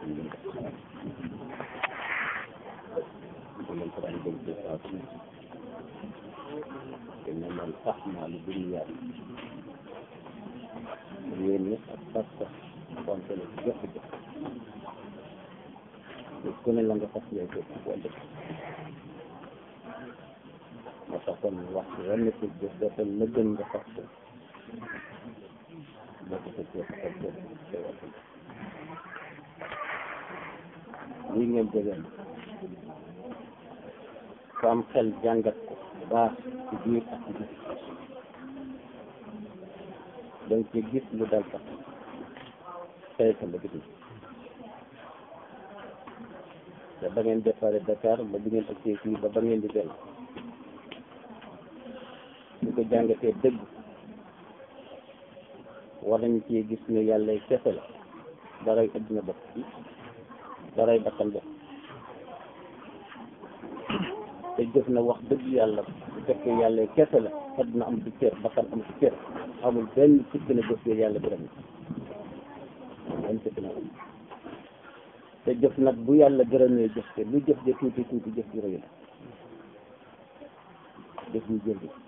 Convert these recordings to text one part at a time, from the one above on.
lañ ko daan dégg saa su ne te ne man sax naa lu bëri yàlla yéen ñi ak sax sax konte la ci jëf jëf te ku ne la nga fas yooyu ko ci wàllu moo tax kon wax wenn ci jëf defal la gën nga fas ko boo ko fekkee fas ko te wax lii ngeen jógeen ku am xel jàngat ko bu baax ci biir ak ci biir donc ci gis lu dal sax tey sa la gis te ba ngeen déparé Dakar ba bi ngeen agsee fii ba ba ngeen di dellu ñu ko jàngatee dëgg war nañ ci gis ne yàlla kese la daray adduna bopp daray bakkan bopp te jëf na wax dëgg yàlla bu fekkee yàlla kese la adduna am ci cër bakkan am ci cër amul benn sikk na jëf yàlla gërëm benn sikk na am te jëf nag bu yàlla gërëmee jëf te lu jëf ja tuuti tuuti jëf ju rëy la jëf ñu jël bi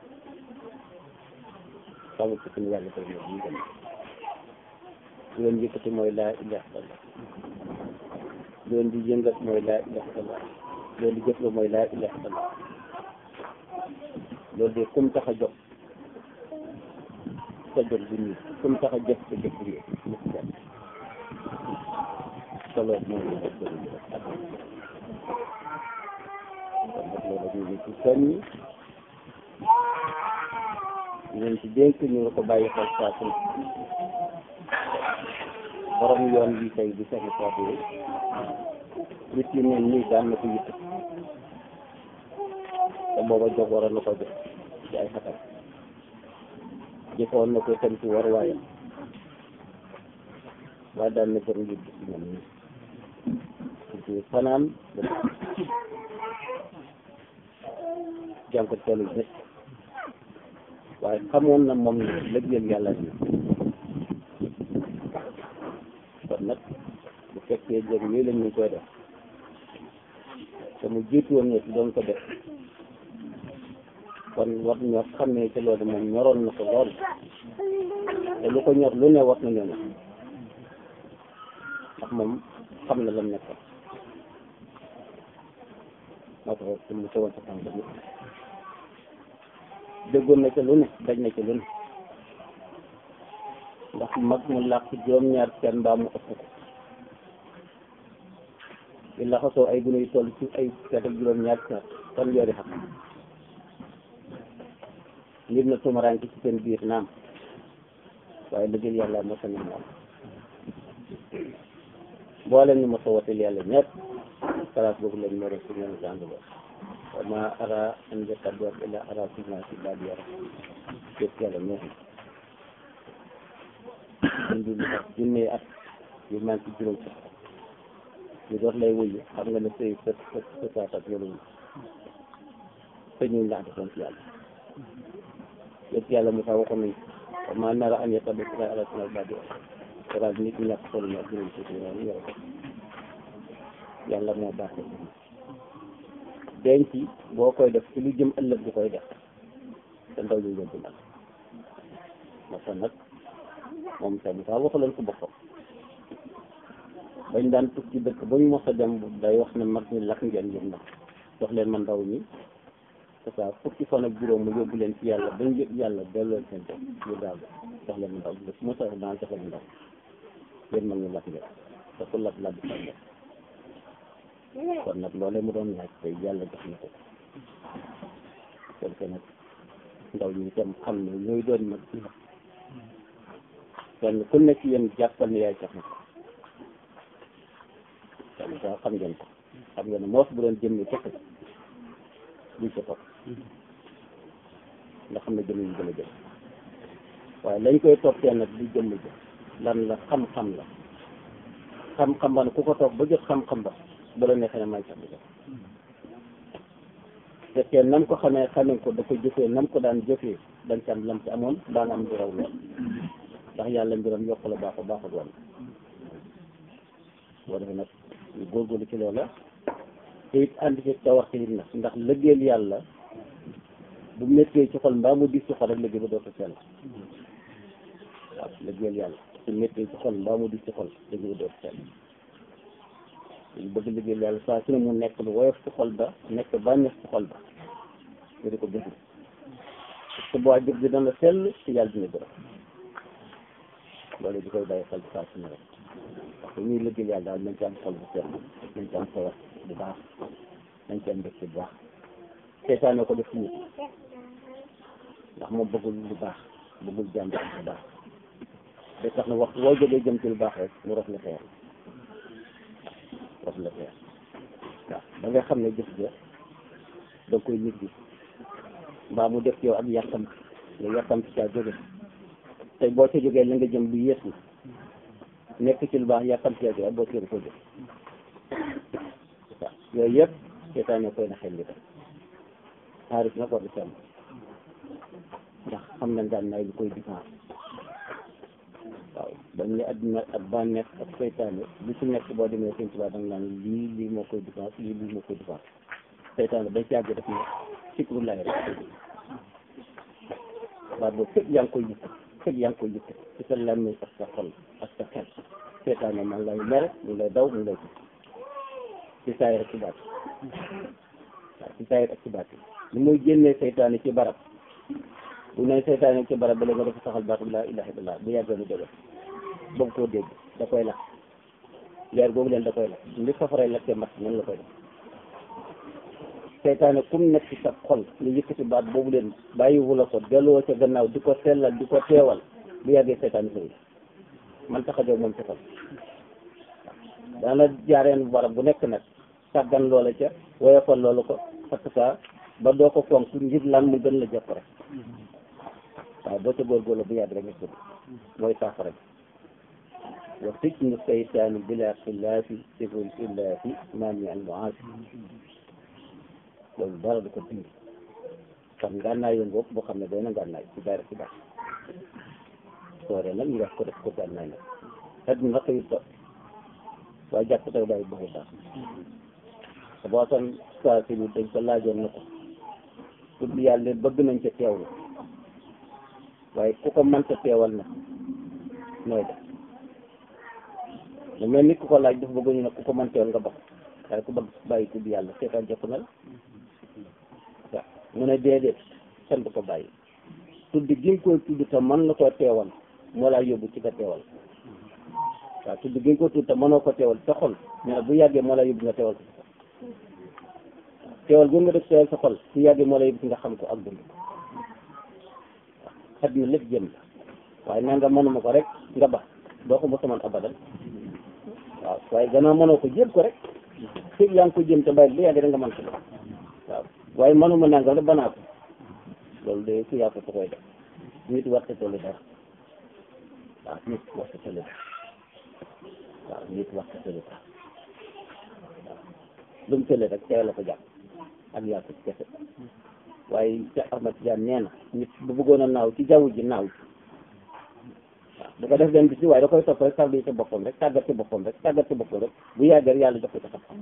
xamul sikk na yàlla gërëmee ñu gën lu leen yëkkati mooy laa ilaha illallah lu leen di yëngat mooy laa ilaha illallah lu leen di jëf la mooy laa ilaha illallah loolu de kum tax a jóg sa jóg bu ñuul kum tax a jëf sa jëf bu ñuul mu ci jàpp solo moom la def bëri ak kon nag loolu ñu ngi ci soññi ñu ci dénk ñu ko bàyyi xel saa su borom yoon bi tey bi seen kàddu yi nit yi ne nii daan na ko yitt te booba jóg waroon na ko def ci ay xatam jëfoon na ko tam ci war waayam waaye daan na gën ngir gis ñoom ñi ci fanaan ba jàng ko toolu bés waaye xamoon na moom ne lëggeel yàlla ni kon nag bu fekkee jëm yooyu la ñu koy def te mu jiitu woon ne si doon ko def kon war ñoo xamee ci loolu moom ñoroon na ko lool te lu ko ñor lu ne war nañoo ne ndax moom xam na lam nekkoon moo tax te mu teewoon sa tànk bi déggoon na ca lu ne daj na ca lu ne ndax mag mu làq juróom-ñaar kenn mbaa mu ëpp ko di laxasoo ay gune yu toll ci ay seet ak juróom-ñaar kenn kon yoori xam ngir na tumaraanke ci seen biir naam waaye liggéey yàlla moo tax ñu moom mboolem ñu ma sowatal yàlla ñëpp place boobu lañ moro si ñoom jàngalo wa ma ara an yatadoor ila ara sina si baadi yara yëpp yàlla ñoo xam ñu ak junne at yu man ci juróom sax ñu door lay wuyu xam nga ne sëy së së sësaatat yolu te ñu la defoon ci yàlla yëpp yàlla mu tax waxoon nañ wa ma nara an yatadoor ila ara sina baadi yara courage nit ñi ñàkk solo ñaar juróom ci ñoom yor ko yàlla moo baaxee denc boo koy def ci lu jëm ëllëg bu koy def te ndaw ñu yóbbu nag moo tax nag moom sax bu faa waxaloon ko boppam bañ daan tukki dëkk bañ mos a dem day wax ne mag ñi lakk ngeen yëm nag jox leen ma ndaw ñi c'est ça fukki fan ak juróom mu yóbbu leen ci yàlla bañ yëg yàlla delloo seen bopp ñu daal jox leen ma ndaw bi mu sax daan jox leen ndaw yéen mag ñi lakk ngeen te ku lakk lakk sa bopp kon nag loolee mu doon laaj tey yàlla jox na ko kon que nag ndaw ñi itam xam ne ñooy doon mag ci kenn ku nekk yéen jàppal ne yaay jox na ko kon sax xam ngeen ko xam ngeen ne moos bu doon jëmmi kese duñ ko topp nga xam ne jëmm ñu gën a jëm waaye lañ koy toppee nag du jëmm jëm lan la xam-xam la xam-xam ba ne ku ko topp ba jot xam-xam ba ba la neexee ne may sax bi fekkee nam ko xamee xamee ko da ko jëfee nam ko daan jëfee dañ ci am lam ci amoon daan am du raw lool ndax yàlla mbiram yokk la baaxu baaxul woon boo defee nag ñu góorgóorlu ci loola te it ànd ci tawar ci nit nag ndax lëggeel yàlla bu méttee ci xol mbaa mu dis ci xol rek liggéey ba dootu sell waaw lëggeel yàlla su méttee ci xol mbaa mu dis ci xol liggéey ba dootu sell ñu bëgg liggéeyal yàlla saa su ne mu nekk lu woyof ci xol ba nekk bànneex ci xol ba nga di ko bëgg parce que boo jëf bi dana sell ci yàlla dina gërëm loolu di koy bàyyi xel saa su ne rek parce que ñuy liggéeyal yàlla daal nañ ci am xol bu sell nañ ci am sawar bu baax nañ ci am mbégte bu baax seetaane ko def ci nit ndax moom bëggul lu baax bëggul jàmm bu baax da tax na waxtu woo jógee jëm ci lu baax rek mu rof la xeer rof la xeer waaw da nga xam ne jëf ja da nga koy nit bi mbaa mu def yow ak yàkkam nga yàkkam ci caa jóge tey boo ca jógee la nga jëm lu yées la nekk ci lu baax yàkkam ci caa jóge boo ca ko jóg waaw yooyu yëpp seetaane koy na xel li tam xaaris nag war di sàmm ndax xam na daan naay lu koy défense waaw dañ ne adduna ak bànneex ak seytaane lu ci nekk boo demee sëñ Tuubaa da nga naan lii lii moo koy défense lii lii moo koy défense seytaane bañ ci àgg def ne sikrullahi rek waaw boobu fekk yaa ngi koy yëkkat fekk yaa ngi koy yëkkat ci sa làmmiñ ak sa xol ak sa xel seytaane man lay mere mu lay daw mu lay gis ci saay rek ci baat waaw ci saay rek ci baat li muy génnee seytaane ci barab bu ne seytaane ci barab ba la nga dafa saxal baatu laa ilaha illallah bu yàggee mu jóge bëgg koo dégg da koy lakk leer boobu leen da koy lakk li safaray lakkee mat noonu la koy def seytaane kum nekk ci sa xol nga yëkkati baat boobu leen bàyyiwu la ko delloo ca gannaaw di ko sellal di ko teewal bu yàggee seytaane sëy man tax a jóg moom ci xol daana jaareen barab bu nekk nag sàggan loola ca woyofal loolu ko parce que ba doo ko fonk ngir lan mu gën la jàpp rek waaw boo ca góorgóorlu bu yàgg rek nga sëdd mooy saafara bi wa fitnu seytaani bila xilaafi sirrul illaahi maami al muaasi loolu dara du ko dindi kon ngànnaay yoon boobu boo xam ne doy na ngànnaay ci dara ci baax sooree nag ñu def ko def ko ngànnaay nag xet mi nag xëyut ba waaye jàpp taw bàyyi baxu baax te boo tan saa si dañ ko laajoon na ko tudd yàlla bëgg nañ ca teewlu waaye ku ko mënta teewal na nooy def lu mel ni ku ko laaj dafa bëgg ñu ne ku ko mën teewal nga bokk waaye ku bëgg bàyyi tudd yàlla seetaan jëpp na la waaw mu ne déedéet kenn du ko bàyyi tudd gi nga koy tudd te mën la koo teewal moo laa yóbbu ci nga teewal waaw tudd gi nga ko tudd te mënoo ko teewal sa xol ñu ne bu yàggee moo laa yóbbu nga teewal ko sa xol teewal gi nga def teewal sa xol bu yàggee moo laa yóbbu ci nga xam ko ak dund ko xet mi lépp jëm la waaye naa nga mënuma ko rek nga ba doo ko mos a mën abadan waaw waaye gannaaw mënoo ko jëm ko rek fii yaa ngi ko jëm te bàyyi bu yàggee da nga mën ko waaw waaye mënuma nangam rek banaa ko loolu de ku yàqu ko koy def nit war te tollu dara waaw nit war te tollu dara waaw nit war te tollu dara waaw lu mu tële rek teel la ko jàpp ak yàqu ci kese waaye ca Ahmad Tijaan nee na nit bu bëggoon a naaw ci jaww ji naaw ci waaw bu ko def leen bis bi waaye da koy topp rek tarbi ci boppam rek tàggat ci boppam rek tàggat ci boppam rek bu yàggee yàlla jox ko ci xam-xam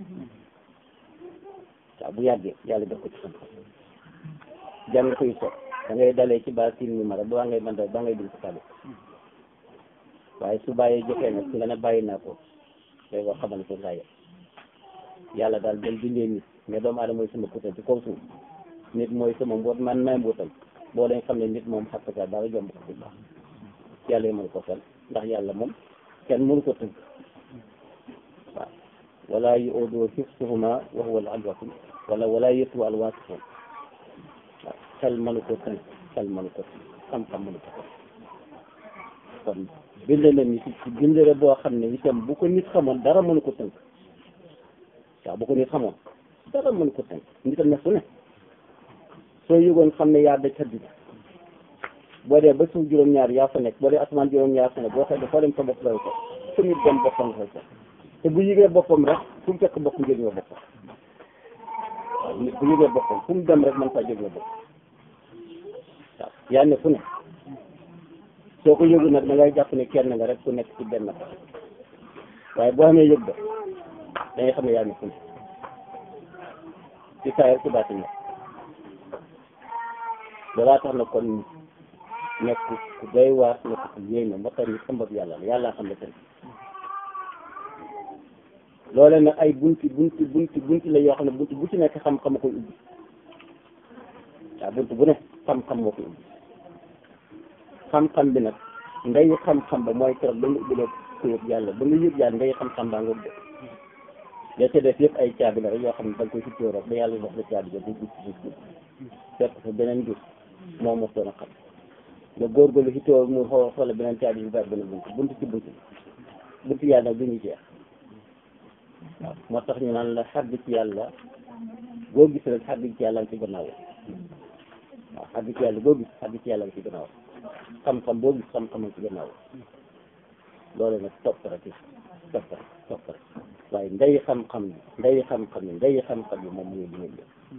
waaw bu yàggee yàlla jox ko ci xam-xam jàng koy topp da ngay dalee ci base sin numéro ba ngay mën ba ngay dugg ci kàddu waaye su bàyyee jotee nag nga ne bàyyi naa ko day ko xamal ko ngaa yem yàlla daal dañ bindee nit mais doomu aadama mooy sama putal ci kaw suuf nit mooy sama mboot man may mbootam boo leen xam ne nit moom xattaka dara jomb ko ci baax yàlla yi mën ko fel ndax yàlla moom kenn mënu ko tënk waaw wala yu odo hifsuhuma wa huwa al-aliyyul azim wala wala yëttu al-waasifun waaw xel mënu ko tënk xel mënu ko tënk xam-xam mënu ko tënk kon bind na nit ci bindere boo xam ne itam bu ko nit xamoon dara mënu ko tënk waaw bu ko nit xamoon dara mënu ko tënk nit a ne fu ne soo yëgoon xam ne yaa daj xaddi boo dee ba suuf juróom-ñaar yaa fa nekk boo dee asamaan juróom-ñaar fa nekk boo xëy foo dem sa bopp lay ko fu nit dem boppam fay ko te bu yëgee boppam rek fu mu fekk bopp njëriñoo boppam waaw nit bu yëgee boppam fu mu dem rek man faa jëriñoo boppam waaw yaa ne fu ne soo ko yëgu nag da ngay jàpp ne kenn nga rek ku nekk ci benn waaye boo xamee yëg ba da ngay xam ne yaa ngi ful ci saa ci baati nekk loolaa tax na kon nekk ku doy waar nekk ku yéeme ba pare ni ëmbab yàlla la yàlla xam ne tamit loole nag ay bunti bunti bunti bunti la yoo xam ne bunti bu ci nekk xam-xam a koy ubbi waaw bunti bu ne xam-xam moo koy ubbi xam-xam bi nag ngay xam-xam ba mooy keroog ba nga ubbi ko yëg yàlla ba nga yëg yàlla ngay xam-xam baa nga ubbi ya ca def yëpp ay caabi la rek yoo xam ne da nga koy suttoo rek ba yàlla wax la caabi ba du gis gis gis fekk fa beneen gis moo mos doon a xam nga góorgóorlu si tool mu xool xool beneen caabi yu bari benn bunt bunt ci bunt bunt yàlla nag du ñu jeex waaw moo tax ñu naan la xàgg ci yàlla boo gis rek xàgg ci yàlla nga ci gannaaw waaw xàgg ci yàlla boo gis xàgg ci yàlla nga ci gannaaw xam-xam boo gis xam-xam nga ci gannaaw loolu nag topp rek topp rek topp rek waaye ndey xam-xam bi ndey xam-xam bi ndey xam-xam bi moom mu ngi liggéey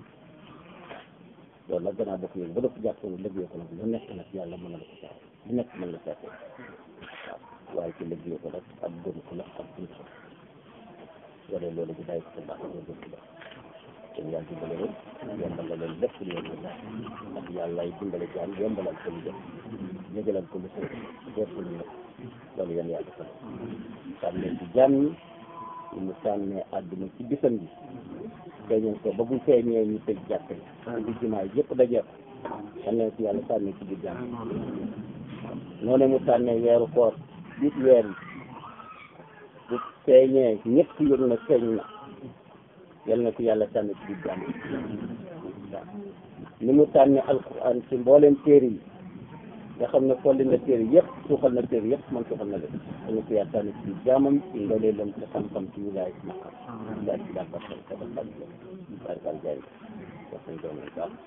loolu nag gannaaw bokk yéen ba def jàpp ne liggéey ko nag lu nekk nag yàlla mën na la ko saa lu nekk mën la seetee waaw waaye ci liggéey ko nag ak gën ko la ak buñ ko wala loolu bi day ko sa baax nga gën ko baax te yàlla dimbale leen yombal la leen lépp lu leen la ndax yàlla ay dimbale jaam yombalal ko lu jëm yëgalal ko lu sëy def ko lu nekk loolu yéen yàlla defal sàmmee ci jaam ñi ñu mu sàmmee àdduna ci bisam bi feeñal ko ba bu feeñee ñu tëj jàkk yi di jumaa yëpp dajeek xam ne ci yàlla sàmmee ci biir jaam noonu mu sàmmee weeru koor biit weer yi bu feeñee ñëpp yëg na feeñ na yal na ko yàlla sànni ci biir jàmm waaw ni mu tànne alquran ci mbooleem téere yi nga xam ne folli na téere yëpp suuxal na téere yëpp man suuxal na leen yal na ko yàlla sànni ci biir jaamam ci ndoolee lam ci xam-xam ci wilaay ci naqar wilaay ci dàkbar xel ka dal bàyyi barkal jaay wax nañ doon nañ baax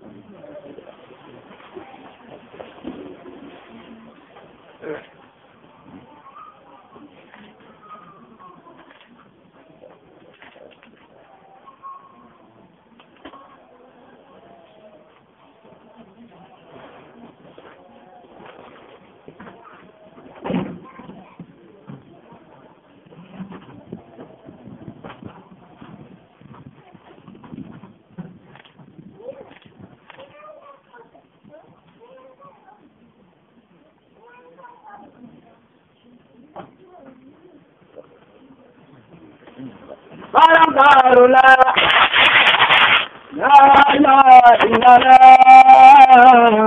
Baram Darula La ilaha illallah